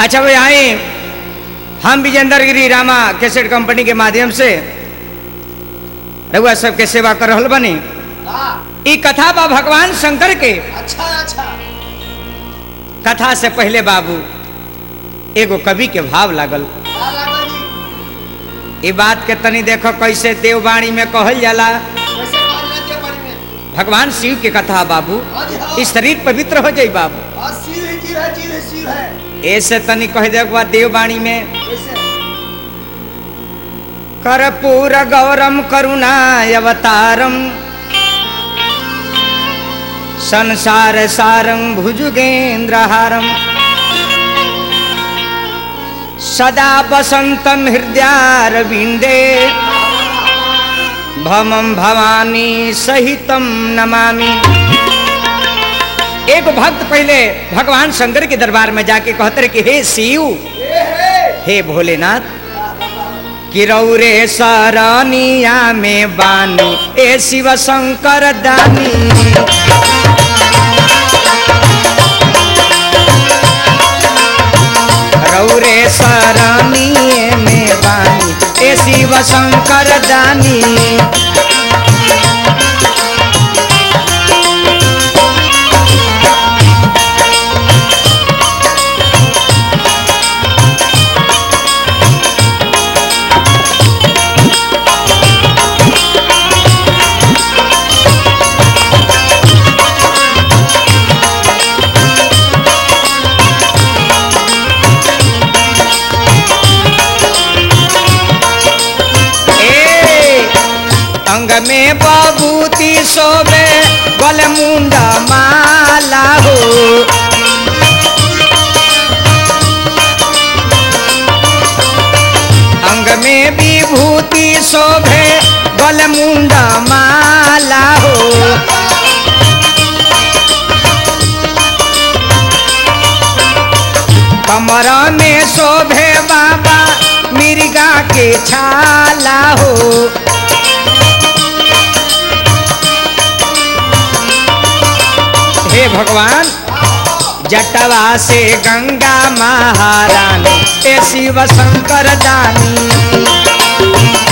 अच्छा भाई आए हम विजेंद्र गिरी रामा कैसेट कंपनी के माध्यम से रउआ सबके सेवा कर रहल बनी हाँ, ई कथा बा भगवान शंकर के अच्छा अच्छा कथा से पहले बाबू एगो कवि के भाव लागल का लागल जी? ई बात के तनी देखो कैसे देववाणी में कहल जाला कैसे कहल के बारे में भगवान शिव के कथा बाबू हाँ जी, हाँ। ई शरीर पवित्र हो जाई बाबू हाँ, शिव ही जीव है जीव है शिव है ऐसे तनी कह दे बा देववाणी में कैसे कर्पूर गौरम करुणावतारम संसार सारं भुजुगेन्द्रहारम सदा वसंतम हृदयारविंदे भमम भवानी सहितम नमामि एक भक्त पहले भगवान शंकर के दरबार में जाके कहते रहे कि हे शिव हे भोलेनाथ किरौरे सरनिया में बानी ए शिव शंकर दानी रौरे सरनिए में बानी ए शिव शंकर दानी ए अंग में बबूती सोबे गल मुंडा माला हो अंग में विभूति शोभे गल मुंडा माला हो कमर में शोभे बाबा मिर्गा के छाला हो हे भगवान जटवा से गंगा महारानी ए शिव शंकर दानी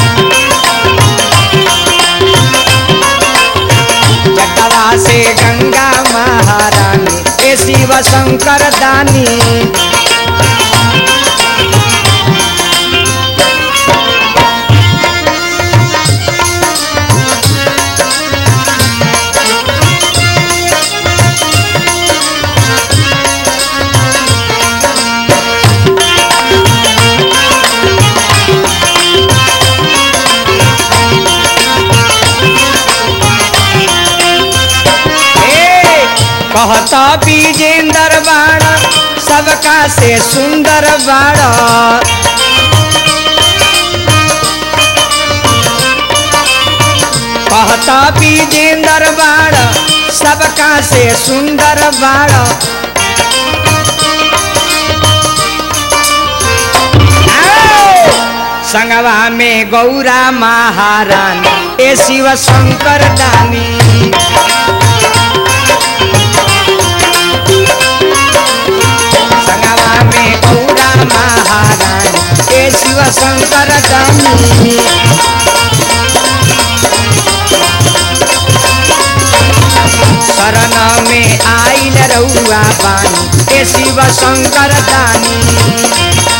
जटवा से गंगा महारानी ए शिव शंकर दानी ए, कहता विजेंदर बाड़ा सबका से सुंदर बाड़ा कहता विजेंदर बाड़ा सबका से सुंदर बाड़ा आओ! संगवा में गौरा महारानी ए शिव शंकर दानी संगवा में गौरा महारानी ए शिव शंकर दानी शरण में आइल रउआ पानी ए शिव शंकर दानी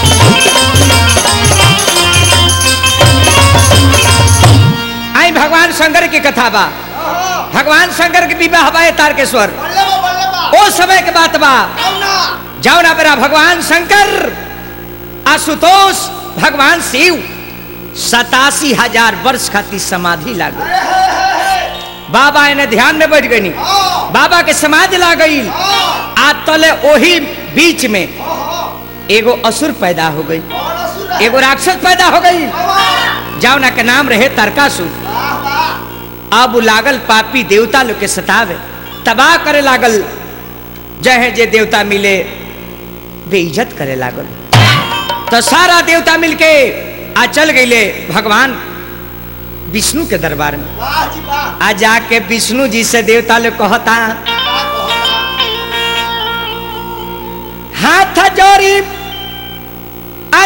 आई भगवान शंकर की कथा बा भगवान शंकर के विवाह बा तारकेश्वर बल्ले बा बल्ले बा ओ समय के बात बा कौना जाओ ना मेरा भगवान शंकर आशुतोष भगवान शिव सतासी हजार वर्ष खातिर समाधि लाग अरे हे हे हे बाबा इन्हें ध्यान में बैठ गई हाँ, बाबा के समाधि ला गई हाँ, आ तले ओही बीच में हाँ, हाँ। एगो असुर पैदा हो गई कौन असुर है? एगो राक्षस पैदा हो गई वाह, जाओ ना के नाम रहे तारकासुर वाह, वाह। अब उ लागल पापी देवता लोग के सतावे तबाह करे लागल जहे जे देवता मिले बेइज्जत करे लागल तो सारा देवता मिलके आ चल गईले भगवान विष्णु के दरबार में वाह जी वाह आ जाके विष्णु जी से देवता लोग कहता वाह कहता हाथ जोड़ी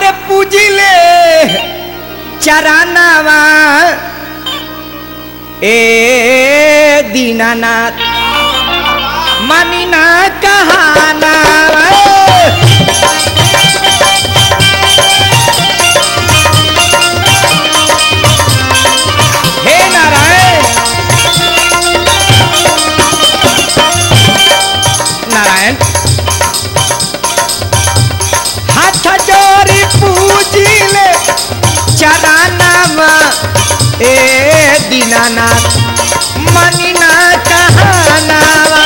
अरे पूजिले चरानावा ए दीनानाथ मनीना कहाना हे नारायण नारायण हाथ जोड़ी पूजिले चरानावा ए दीनानाथ मनीना कहानावा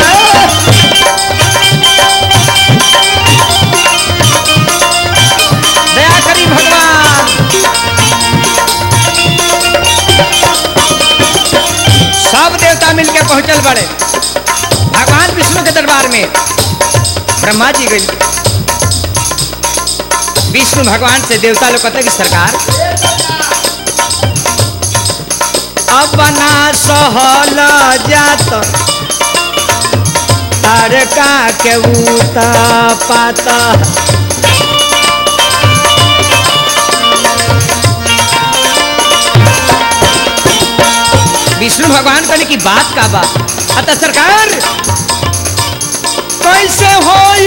दया करी भगवान सब देवता मिलके पहुंचल बड़े भगवान विष्णु के दरबार में ब्रह्मा जी गई विष्णु भगवान से देवता लोग कहते कि सरकार अब ना सहल जात तारका के उत पाता विष्णु भगवान कहने की बात का बात अतः सरकार कैसे होई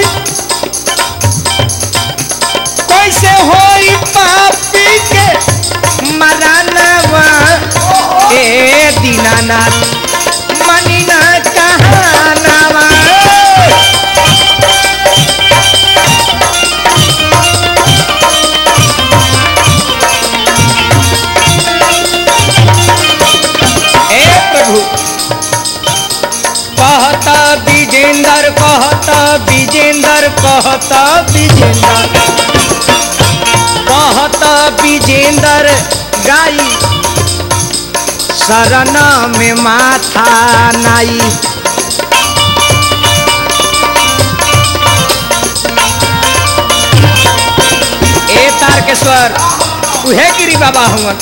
कैसे होई पापी के मरानवा ए दीनानाथ मनीना कहानावा हे प्रभु कहत विजेंदर कहत विजेंदर कहत विजेंदर कहत विजेंदर गाई शरण में माथा नाई ए तारकेश्वर उहे गिरी बाबा हुआ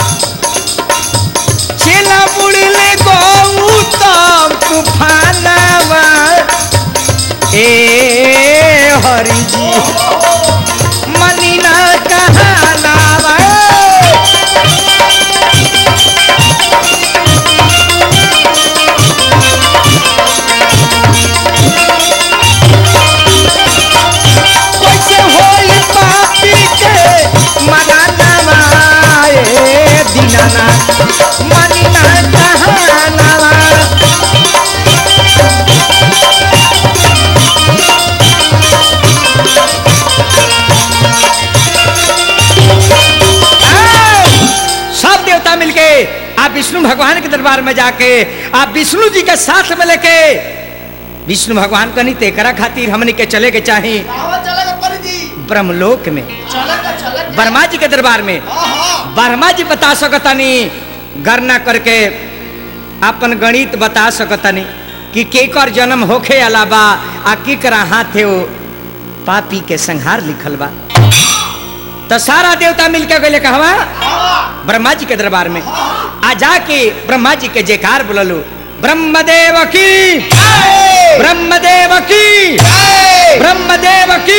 चेला बुड़ले गौतम तूफानवा ए हरि जी मनीना कहानावा कैसे होई पापी के मनानावा ए दीनाना मनीना कहानावा सब देवता मिलके आप विष्णु भगवान के दरबार में जाके आप विष्णु जी के साथ में लेके विष्णु भगवान कनी तेकरा खातिर हमने के चले के चाहे कहाँ चलेगा परी जी ब्रह्मलोक में चलेगा चलेगा ब्रह्मा जी के दरबार में हाँ हाँ ब्रह्मा जी बता सकतनी गणना करके अपन गणित बता सकतनी कि केकर जन्म होखे अलावा आ केकरा हाथे वो पापी के संहार लिखल बा तो सारा देवता मिलके गए कहवा हाँ ब्रह्मा जी के दरबार में आ जाके ब्रह्मा जी के जयकार बोललो ब्रह्मदेव की ब्रह्मदेव की ब्रह्मदेव की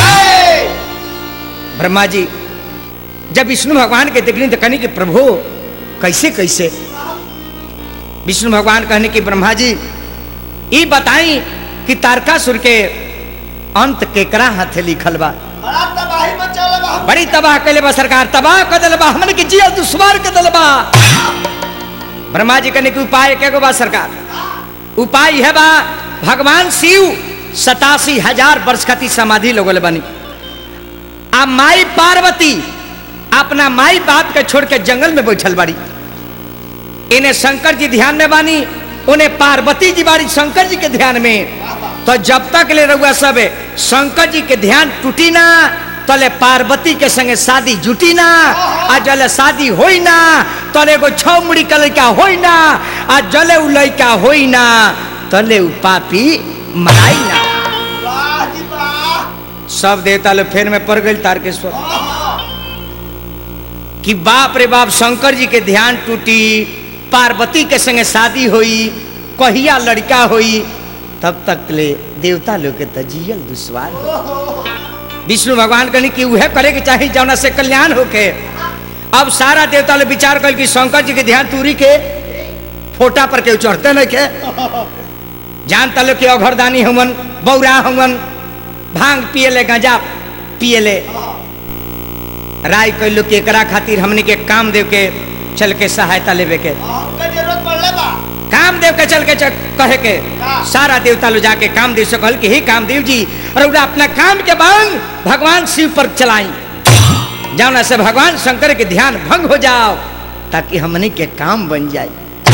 ब्रह्मा जी जब विष्णु भगवान के देखनी तो कहने कि प्रभु कैसे कैसे विष्णु भगवान कहने कि ब्रह्मा जी ई बताई कि तारकासुर के अंत केकरा हाथे लिखल बा बड़ा तबाही मचाला बा बड़ी तबाह कैले बा सरकार तबाह कर दिल बा हमने के जिया दुश्वार कर दिल बा ब्रह्मा जी कहने के उपाय के बा सरकार उपाय है बा भगवान शिव सतासी हजार वर्ष खती समाधि लोगल बनी आ माई पार्वती अपना माई बाप के छोड़ के जंगल में बैठल बाड़ी इन्हें शंकर जी ध्यान में बानी उन्हें पार्वती जी बाड़ी शंकर जी के ध्यान में तो जब तक ले रहुआ सब शंकर जी के ध्यान टूटी ना तले पार्वती के संगे शादी जुटी ना आ जले शादी होई ना तले एगो छौ मुड़ी के लड़का होई ना आ जले उ लड़का होई ना तले उ पापी मराई ना वाह जी वाह सब देवता लोग फेर में पड़ गई तारकेश्वर हाँ हाँ कि बाप रे बाप शंकर जी के ध्यान टूटी पार्वती के संगे शादी होई कहिया लड़का होई तब तक ले देवता लोग के तो जियल दुश्वार हो। विष्णु भगवान कहनी कि उहे करे के चाही जौना से कल्याण होके अब सारा देवता लोग विचार कर कि शंकर जी के ध्यान तूरी के फोटा पर के चढ़ते नहीं के जानता लो कि अघरदानी हमन बौरा हमन भांग पियले गांजा पियले राय कैलो कि एकरा खातिर हमने के काम देव के चल के सहायता लेवे के हमके जरूरत पड़ले बा कामदेव के चल के चल, कहे के सारा देवता लोग जाके कामदेव से कहल कि हे कामदेव जी रउरा अपना काम के बांग भगवान शिव पर चलाई जाना से भगवान शंकर के ध्यान भंग हो जाओ ताकि हमने के काम बन जाए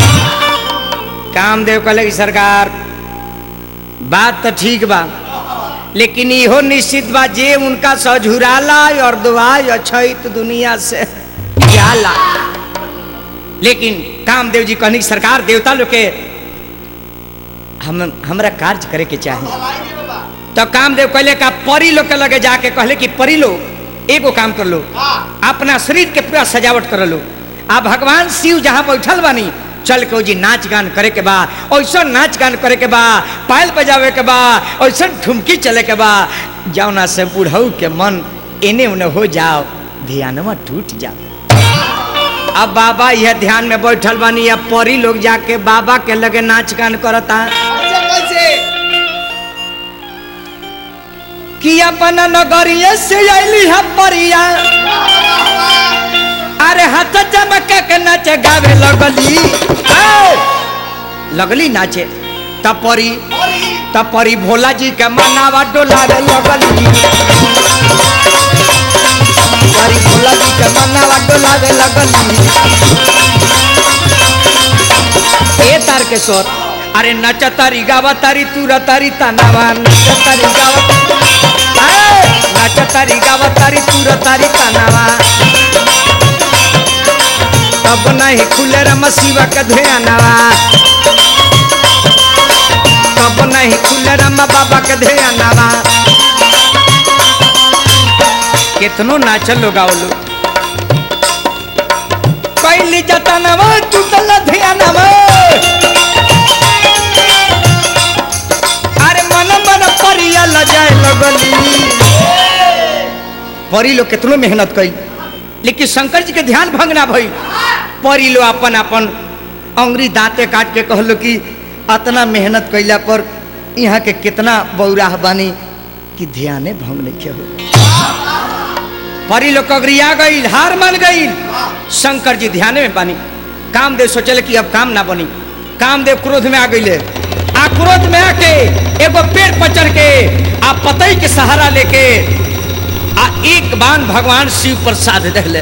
कामदेव कहले कि सरकार बात तो ठीक बा लेकिन इहो निश्चित बा जे उनका सझुराला और दुआई अछैत दुनिया से जाला लेकिन कामदेव जी कहनी सरकार देवता लोग के हम हमरा कार्य करे के चाहिए भलाई दे बाबा तो कामदेव कहले का परी लोग के लगे जाके कहले कि परी लोग एगो काम कर लो हां अपना शरीर के पूरा सजावट कर लो आ भगवान शिव जहाँ बैठल बानी चल के जी नाच गान करे के बा ऐसा नाच गान करे के बा पायल बजावे के बा ऐसा ठुमकी चले के बा जौना से बुढ़ऊ के मन एने उने हो जाओ ध्यानवा टूट जाओ अब बाबा यह ध्यान में बैठल बानी अब परी लोग जाके बाबा के लगे नाच गान करता कैसे कैसे कि अपना नगरिया से अली है परिया अरे हाथ चमके के नाचे गावे लगली ए! लगली नाचे तपरी परी तपरी भोला जी के मनावा डोलावे लगली परी भोला जी के मनावा डोलावे लगली ए तार के स्वर अरे नचतारी गावतारी तुरतारी तनावा नचतारी गावतारी नचतारी गावतारी तुरतारी तनावा तब नहीं खुले रम शिवा के ध्यानवा तब नहीं खुले रम बाबा के ध्यानवा कितनो नाचल लोग आवलो कैली जतनवा टूटल ध्यानवा अरे मन मन परिया लजाए लगली परी लोग कितनो मेहनत कई लेकिन शंकर जी के ध्यान भंग ना भई परी लोग अपन अपन अंगुरी दांते काट के कहलो कि अतना मेहनत कैला पर यहाँ के कितना बौराह बानी कि ध्याने भंग नहीं हो परी लोग कगरिया गई हार मान गई शंकर जी ध्यान में बानी कामदेव सोचले कि अब काम ना बनी कामदेव क्रोध में आ गई आ क्रोध में आके एगो पेड़ पर चढ़ के आ पतई के सहारा लेके आ एक बाण भगवान शिव पर साध रहले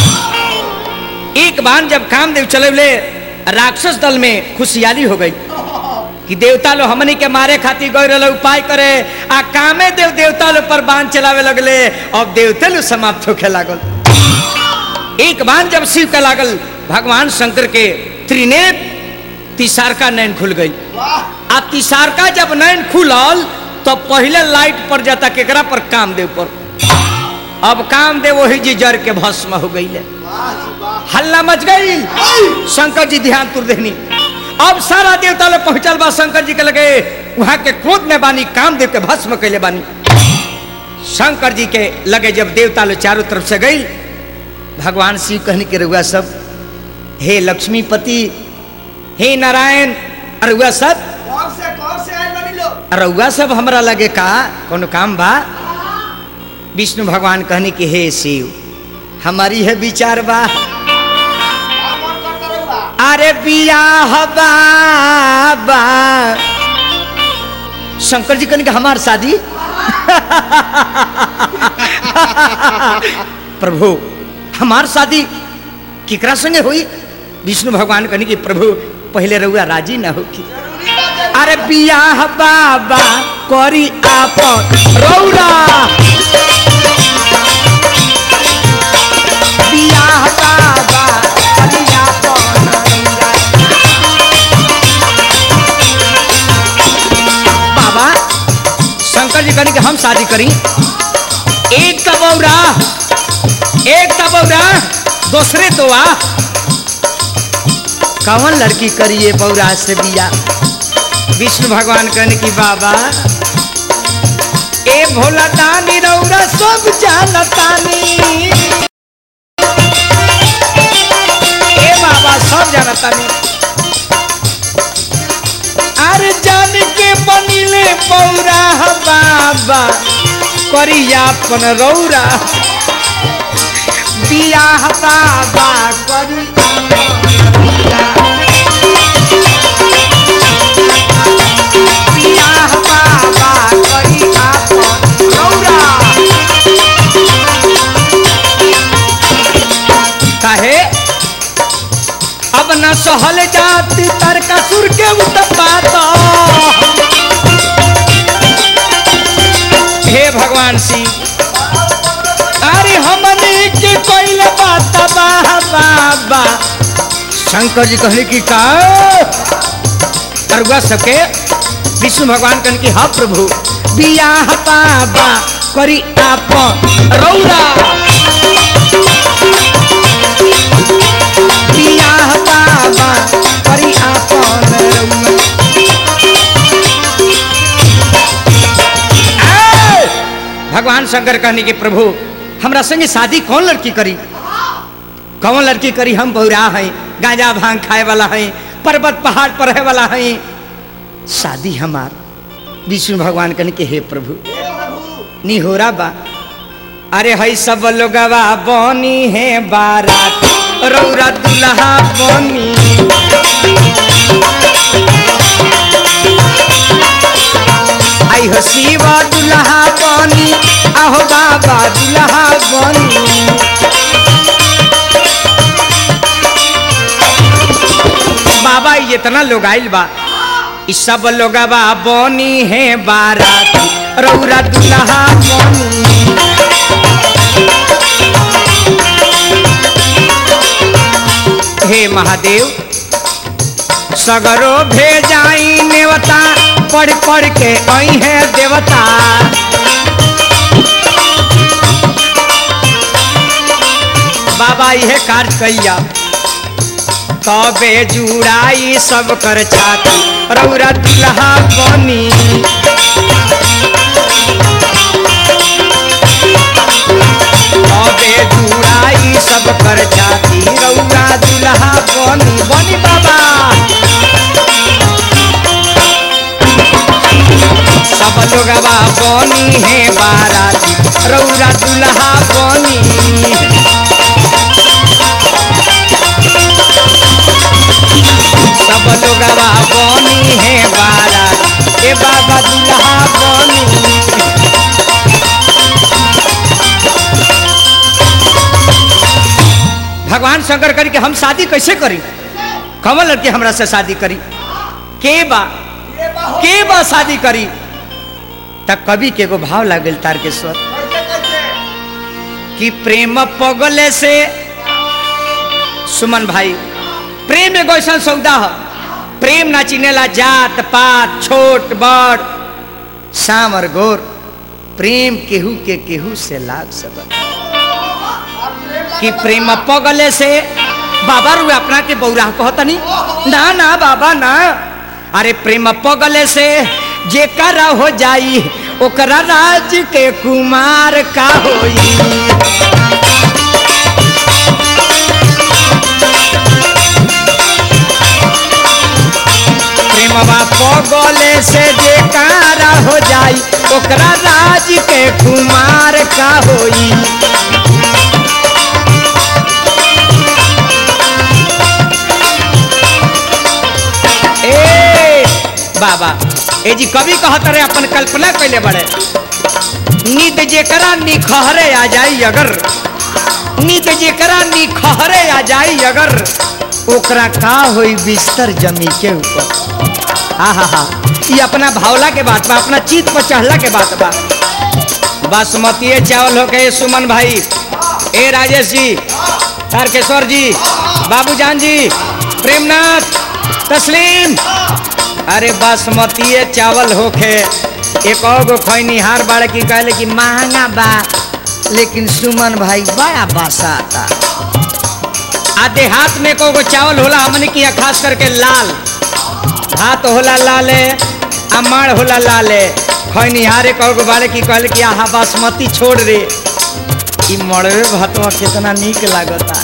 एक बाण जब कामदेव चलेले राक्षस दल में खुशहाली हो गई कि देवता लोग हमनी के मारे खातिर गए रहे उपाय करे आ कामे देव देवता लोग पर बाण चलावे लगले अब देवते लोग समाप्त होखे लागल एक बाण जब शिव के लागल भगवान शंकर के त्रिनेत्र तिसारका नैन खुल गई वाह आ तिसारका जब नैन खुलल तो पहले लाइट पर जाता केकरा पर कामदेव पर अब कामदेव वही जी जर के भस्म हो गई वाह जी वाह हल्ला मच गई शंकर जी ध्यान तुर देनी अब सारा देवता लोग पहुंचल बा शंकर जी के लगे वहां के क्रोध में बानी कामदेव के भस्म कैले बानी शंकर जी के लगे जब देवता लोग चारों तरफ से गई भगवान शिव कहने के रहुआ सब हे लक्ष्मीपति हे नारायण अरुआ सब कौन से कौन से आए बनी लोग रउआ सब हमरा लगे का कोनो काम बा विष्णु भगवान कहने कि हे शिव हमारी है विचार बा का मन करता रहुआ अरे बियाह बाबा शंकर जी कहने कि हमार शादी प्रभु हमार शादी केकरा संगे हुई विष्णु भगवान कहने कि प्रभु पहले रउआ राजी ना होगी जरूरी बा जरूरी अरे बियाह बाबा करी आप रौरा बियाह बाबा करी आपन रौरा। बाबा शंकर जी कहनी कि हम शादी करी एक तो बौरा एक तो बौरा दूसरे तो आ कौन लड़की करिए बौरा से बिया विष्णु भगवान कहने की बाबा ए भोला दानी रौरा सब जानतानी ए बाबा सब जानतानी अरे जान के बनिले पौरा बाबा करिया अपन रौरा बियाह बाबा करी बियाह बाबा करी अपन रौरा काहे अब न सहल जाती तारकासुर के उत्पात हे भगवान सिंह अरे हमने के कोई बात बाह बाबा शंकर जी कहले कि का अरुआ सबके विष्णु भगवान कहने की हा प्रभु बियाह बाबा करी आप रौरा बियाह बाबा करी आपन रउआ। ए! भगवान शंकर कहने के प्रभु हमरा संगे शादी कौन लड़की करी कौन लड़की करी हम बहुरा हैं गांजा भांग खाए वाला हैं पर्वत पहाड़ पर रहे वाला हैं शादी हमार विष्णु भगवान कहने के हे प्रभु निहोरा बा अरे हई सब लोगवा बनी है बारात रौरा दुल्हा बनी आई हो शिवा दुल्हा बनी आहो बाबा दुल्हा बनी बाबा ये इतना लोग आइल बा इ सब लोगवा बनी है बारात रौरा दुल्हा बनी हे महादेव सगरो भेजाई नेवता पढ़ पढ़ के आई है देवता बाबा यह कार्य कैया तबे जुड़ाई सब कर छाती रौरा दुल्हा बनी तबे जुड़ाई सब कर छाती रौरा दुल्हा बनी बनी बाबा सब लोगवा बनी है बाराती रौरा दुल्हा बनी सब लोगवा बनी है बारात ए बाबा दुल्हा बनी भगवान शंकर करी कि हम शादी कैसे करी कमल लड़के हमरा से शादी करी के बा ये बाहो के बा शादी करी तब कवि के एगो भाव लागल तारकेश्वर कैसे कैसे कि प्रेम पगले से सुमन भाई प्रेम एगो ऐसा सौदा है प्रेम ना चिनेला जात पात छोट बड़ शाम और गोर प्रेम केहू के केहू से लाग सब कि प्रेम पगले से बाबा रू अपना के बौरा कहतनी ना ना बाबा ना अरे प्रेम पगले से जे कर हो जाई ओकरा राज के कुमार का होई प्रेमवा पगले से जे कारा हो जाई ओकरा राज के कुमार का होई ए बाबा ए जी कवि कहत रहे अपन कल्पना कैले बड़े नींद जेकरा निखहरे आ जाई अगर नींद जेकरा निखहरे आ जाई अगर ओकरा का होई बिस्तर जमी के ऊपर हा हा हा ये अपना भावला के बात बा अपना चीत पर चढ़ला के बात बा बासमती चावल हो गए सुमन भाई ए राजेश जी तारकेश्वर जी बाबूजान जी प्रेमनाथ तस्लीम अरे बासमती चावल होखे एक और गो खैनिहार बाड़े की कहले कि महंगा बा लेकिन सुमन भाई बड़ा बासा आता आ देहात में को गो चावल होला हमने किया खास करके लाल भात होला लाले आ माड़ होला लाले खैनिहारे कहो बारे की कहले कि आहा बासमती छोड़ रे ई मड़वे भातवा कितना नीक लागता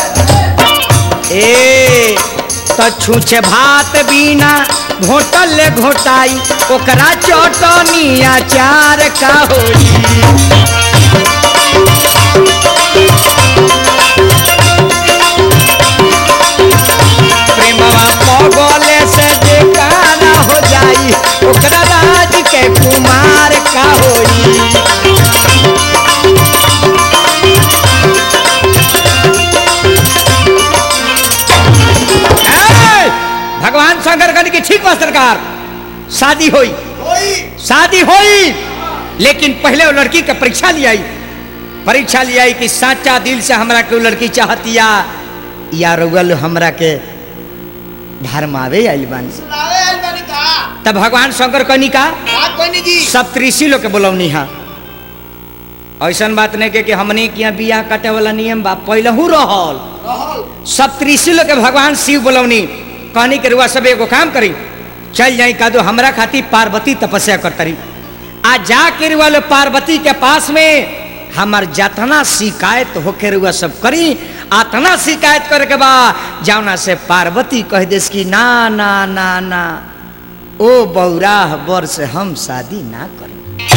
ए तो छूछे भात बिना घोटल ले घोटाई ओकरा चटनी अचार का होई प्रेमवा पगले से बेकारा हो जाई ओकरा राज के कुमार का होई ए, भगवान शंकर कहने की ठीक बा सरकार शादी हुई कोई शादी हुई लेकिन पहले वो लड़की का परीक्षा लियाई परीक्षा लियाई कि साचा दिल से हमरा के वो लड़की चाहतिया या रुगल हमरा के भरमावे आइल बानी सुनावे आइल बानी का तब भगवान शंकर कहनी का का कोई जी सब त्रिशी लोग के बोलौनी हा ऐसन बात नहीं के कि हमने के यहाँ बियाह काटे वाला नियम बा पहलहू रहल रहल सब त्रिशी लोग के भगवान शिव बोलौनी कहनी के रुआ सब एगो काम करी चल जाई का दो हमरा खातिर पार्वती तपस्या करतरी आ जा के रुआ लो पार्वती के पास में हमार जतना शिकायत होके रुआ सब करी आतना शिकायत करे के बा जौना से पार्वती कह देस कि ना ना ना ना ओ बौराह बर से हम शादी ना करी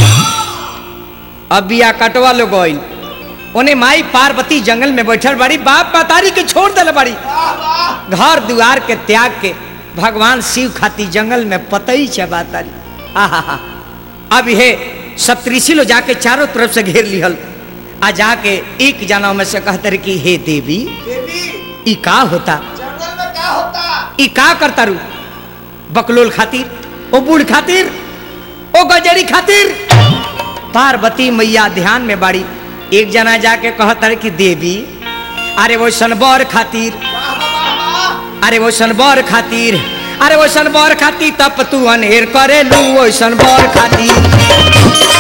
अब बिया कटवा लो गइल ओने माई पार्वती जंगल में बैठल बाड़ी बाप मातारी के छोड़ दिल बाड़ी वाह वाह घर दुआर के त्याग के भगवान शिव खाती जंगल में पतई छे बातारी आहा अब हे सप्तऋषि लो जाके चारों तरफ से घेर लिहल आ जाके एक जना में से कहते रहे कि हे देवी देवी ई का होता जंगल में क्या होता ई का करता रू बकलोल खातिर ओ बूढ़ खातिर ओ गजरी खातिर पार्वती मैया ध्यान में बाड़ी एक जना जाके कहता रहे कि देवी अरे वो सनबर खातिर वाह वाह वाह वाह अरे वो बर खातिर अरे वो बर खातिर तब तू अनहेर करे लू वो बर खातिर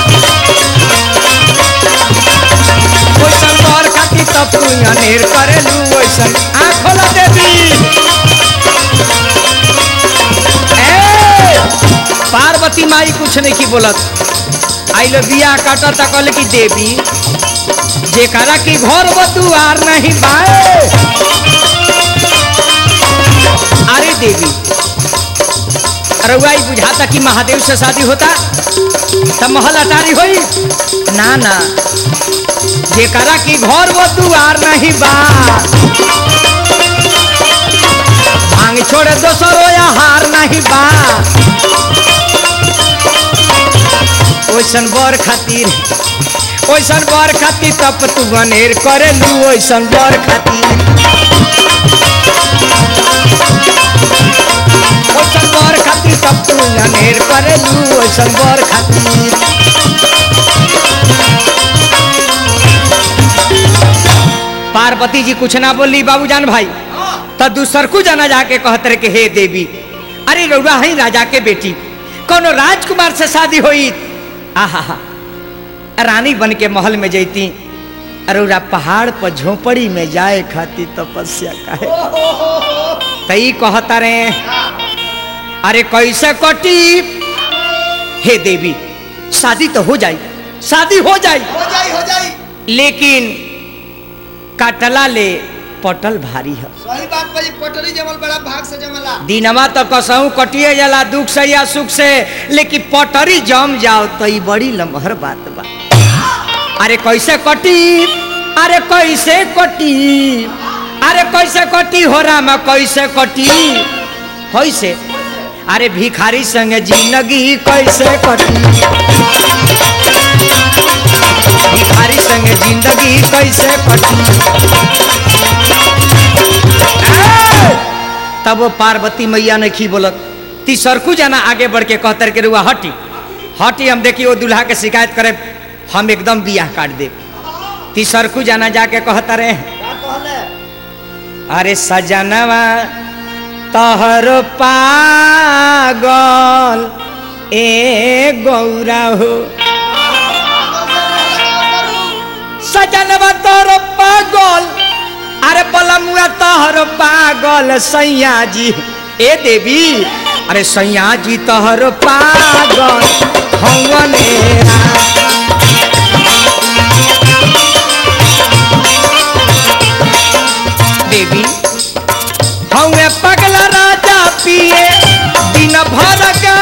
वो बर खातिर तब तू अनहेर करे लू वो आँख खोला देवी ए, पार्वती माई कुछ नहीं की बोलत आई लो बिया काटा तक कहले कि देवी जेकरा की घर बतुआर नहीं बाए अरे देवी रउआई बुझाता कि महादेव से शादी होता तब महल अटारी होई ना ना जेकरा की घर वो दुआर नहीं बा भांग छोड़े दोसरो या हार नहीं बा ओइसन बर खातिर ओइसन बर खातिर तब तू गनेर करे लू ओइसन बर खातिर ओइसन बर खातिर तब तू गनेर करे लू ओइसन बर खातिर पार्वती जी कुछ ना बोली बाबूजान भाई तब दूसरकू जाना जाके कहते रहे कि हे देवी अरे रउरा है राजा के बेटी कोनो राजकुमार से शादी होई आहा रानी बन के महल में जैती अरुरा पहाड़ पर झोपड़ी में जाए खाती तपस्या काहे तई कहता रे अरे कैसे कटी हे देवी शादी तो हो जाई शादी हो जाई हो जाई हो जाई लेकिन काटला ले पटल भारी है सही बात भाई पटरी जमल बड़ा भाग से जमला दिनमा तो कसहू कटिए जाला दुख से या सुख से लेकिन पटरी जम जाओ तो ई बड़ी लमहर बात बा अरे कैसे कटी अरे कैसे कटी अरे कैसे कटी हो रामा कैसे कटी कैसे अरे भिखारी संग जिंदगी कैसे कटी भिखारी संग जिंदगी कैसे कटी ए! तब वो पार्वती मैया ने की बोलत तीसरकू जना आगे बढ़ के कहतर के रुआ हटी हटी हम देखिए वो दूल्हा के शिकायत करे हम एकदम बियाह काट दे तीसरकू जना जाके कहता रहे का कहले अरे सजनवा तहर पागल ए गौरा हो सजनवा तोर पागल अरे बलमुआ तोहर पागल सैया जी ए देवी अरे सैया जी तोहर पागल हवने देवी हवे पगला राजा पिए दिन भर का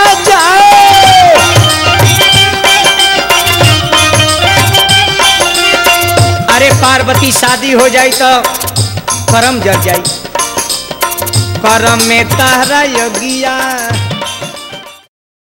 जाए अरे पार्वती शादी हो जाई तो करम जर जाई करम में तहरा योगिया